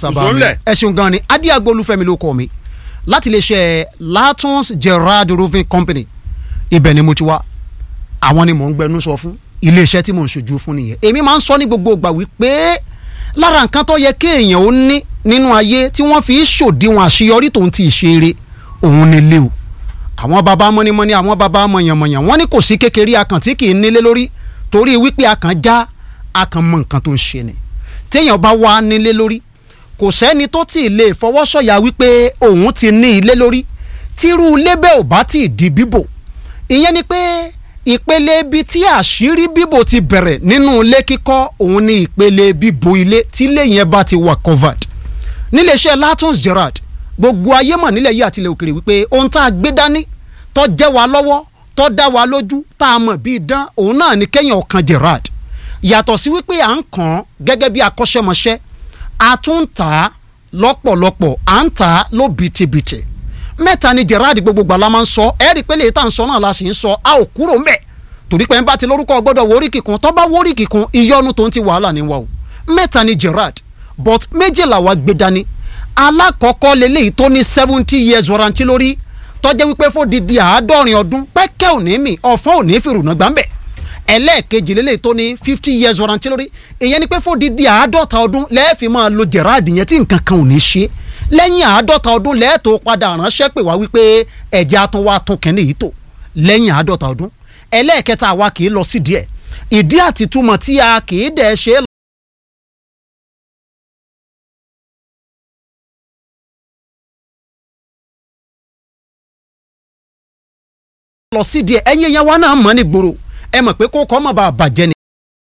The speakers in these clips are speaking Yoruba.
kùsùn lẹ̀. ẹ ṣeun gan ni adiago olúfẹ́mi ló kọ mi láti iléeṣẹ́ latons gerard roofing company ibẹ̀ ni mo ti wá àwọn ni mò ń gbẹnu sọ fún iléeṣẹ́ tí mò ń ṣojú fún nìyẹn èmi máa ń sọ ní gbogbo ìgbà wípé lára nǹkan tó yẹ kéèyàn ó ní nínú ayé tí wọ́n fi ṣòdiwọ̀n àṣeyọrí tòun ti ṣeré òun ni lé o àwọn baba mọ́nímọ́ní àwọn baba mọ̀yànmọ̀yàn wọ́n ní kò sí kékeré akàn tí kì í nílé lórí torí wípé akàn já akàn mọ nǹkan tó ń ṣe ni téèyàn bá wà nílé lórí kò sẹ́ni tó tì í lè fọwọ́sọ̀yà wípé òun ti ní ilé lórí tírú ilé bẹ́ẹ̀ ò bá tì í di bíbò ìyẹn ni pé ìpele ibi tí àṣírí bíbò ti bẹ̀rẹ̀ nínú ilé kíkọ́ òun ni ìpele bíbo ilé tí ilé yẹn bá ti wà covered níléeṣẹ́ latons gerard gbogbo ayé mọ̀ nílẹ̀ yìí àtìlẹ̀ òkèrè wípé ohun tá a gbé dání tó jẹ́ wa lọ́wọ́ tó dá wa lójú tá a mọ̀ bíi dán òun náà ni kẹ́yìn ọ̀kan gerard yàtọ̀ sí wípé à ń kàn án gẹ́gẹ́ bí akọ́ṣẹ́mọṣẹ́ a tún ń tà á lọ́pọ̀lọpọ̀ à ń tà á ló bìtìbìtì mẹ́ta ni gerard gbogbo gbala máa ń sọ ẹ́ rí i pé lè tá à ń sọ náà la sì ń sọ a ò kúrò ń bẹ̀ torí pé ń bá ti lórúkọ gbọ́dọ̀ wórí kíkun tó bá wórí kíkun ìyọnu tó ń ti wàhálà ní wa o mẹ́ta ni gerard but méjìlá wa gbé dání alákọ̀ọ́kọ́ leléyìí tó ní seventy years warranty lórí tọ́jẹ́ wípé fódìdí àádọ́rin ọdún pẹ́kẹ́ òní mi ọ̀fọ́n òní fìrùnà gbàmbẹ̀ ẹlẹ́ẹ̀kejì leléyìí tó ní fifty years warranty lórí ìyẹn ni pé fódìdí àádọ́ta ọdún lẹ́ẹ̀fì máa lo gerard yẹn tí nǹkan kan ò ní ṣe lẹ́yìn àádọ́ta ọdún lẹ́ẹ̀tọ́ padà ránṣẹ́ pè wá wípé ẹ̀jẹ̀ atún wa tún kẹ́ni yìí tó lẹ́yìn àádọ́ta ọdún ẹlẹ́ẹ̀kẹta àwa kì í lọ sí díẹ̀ ìdí àtìtúmọ̀ tí a kì í dẹ̀ ṣe é lọ sí díẹ̀ ẹ̀yin ẹ̀yàn wa náà mọ̀ ní gbòòrò ẹ mọ̀ pé kókó ọmọ bá bàjẹ́ ni.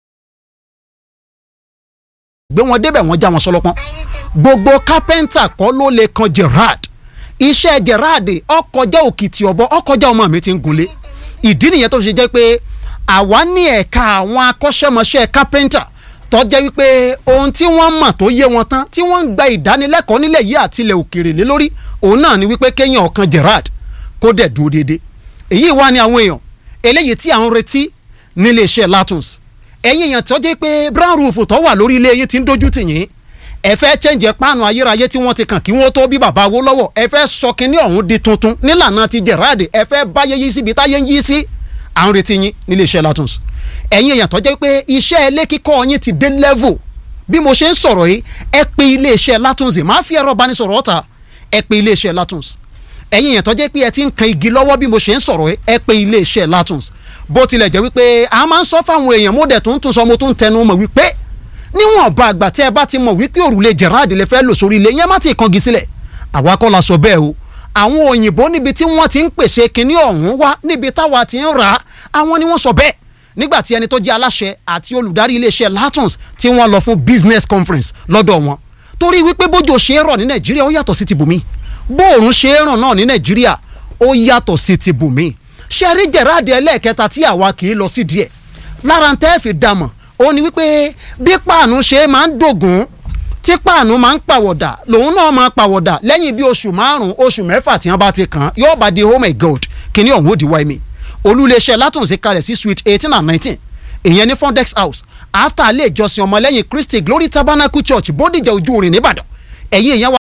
gbé wọn débẹ̀ wọ́n já wọn sọlọ́pọ́n gbogbo kápẹ́ńtà kọ́ ló lè kan gerard iṣẹ́ gerard ọkọjá òkìtì ọ̀bọ ọkọjá ọmọ mi ti ń gunlé ìdí nìyẹn tó ṣe jẹ́ pé àwa ní ẹ̀ka àwọn akọ́ṣẹ́mọṣẹ́ kápẹ́ńtà tó jẹ́ wípé ohun tí wọ́n mọ̀ tó yé wọn tán tí wọ́n ń gba ìdánilẹ́kọ̀ọ́ nílẹ̀ yìí àtilẹ̀ òkèrè lé lórí òun náà ni wípé kéèyàn ọ̀kan gerard kó dẹ̀ dúró déédéé èyí wá ní àwọn èèyàn eléyìí tí à ń retí nílé iṣẹ́ latons ẹ̀yin èèyàn tó jẹ́ pé brown roof tó wà lórí ilé yín ti ń dojú tì yín ẹ fẹ́ chẹ́ǹjẹ̀ páànù ayérayé tí wọ́n ti kàn kí wọ́n tó bí bàbá wo lọ́wọ́ ẹ fẹ́ sọ kínní ọ̀hún di tuntun nílànà ti gerard ẹ fẹ́ báyé yí síbi táyé ń yí sí à ń retí yín nílé iṣẹ́ latons ẹ̀yin èèyàn tó jẹ́ pé iṣẹ́ ilé kíkọ́ yín ti dé level bí mo ṣe ń sọ̀rọ̀ yìí ẹ pe ilé iṣẹ́ latons máa fi ẹ̀rọ ìbánisọ̀rọ̀ ọ̀tà ẹ pe ilé iṣẹ́ latons ẹ̀yin yẹn tó jẹ́ pé ẹ ti ń kan igi lọ́wọ́ bí mo ṣe ń sọ̀rọ̀ ẹ pé iléeṣẹ́ latons bó tilẹ̀ jẹ́ wípé a máa ń sọ fáwọn èèyàn mo dẹ̀ tó ń tún sọ mo tó ń tẹnu mọ̀ wípé níwọ̀n bá àgbà tí ẹ bá ti mọ̀ wípé òrùlé gerard lè fẹ́ lò sórí ilé yẹn má ti kangi sílẹ̀ àwa kọ́ la sọ bẹ́ẹ̀ o àwọn òyìnbó níbi tí wọ́n ti ń pèsè kinní ọ̀hún wá níbi táwa ti ń rà á àwọn ni wọ́n sọ bẹ́ẹ̀ nígbà tí ẹni tó jẹ́ aláṣẹ àti olùdarí iléeṣẹ́ latons tí wọ́n lọ fún business conference lọ́dọ̀ wọn torí wípé bójú ṣe é rọ̀ ní nàìjíríà ó yàtọ̀ sí ti bùnmí bóòrùn ṣe é ràn náà ní nàìjíríà ó yàtọ̀ sí ti bùnmí ṣe rí jẹ̀ráàdì ẹlẹ́ẹ̀kẹta tí àwa kì í lọ sí díẹ̀ lára ń tẹ́ fi dàmọ̀ ó ní wípé bí páànù ṣe máa ń dògún tí páànù máa ń pàwọ̀dà lòun náà máa pàwọ̀dà lẹ́yìn bí oṣù márùn-ún oṣù mẹ́fà tí wọ́n bá ti kàn án yóò bá di oh my god kíní ọ̀hún ó di wáyé mi olúléeṣẹ́ látúnṣe kalẹ̀ sí suite eighteen and nineteen ìyẹn ní fondex house after ilé ìjọsìn ọmọlẹ́yìn christy glory tabernacle church bódìjà ojú orin nìbàdàn ẹ̀yin èèyàn wa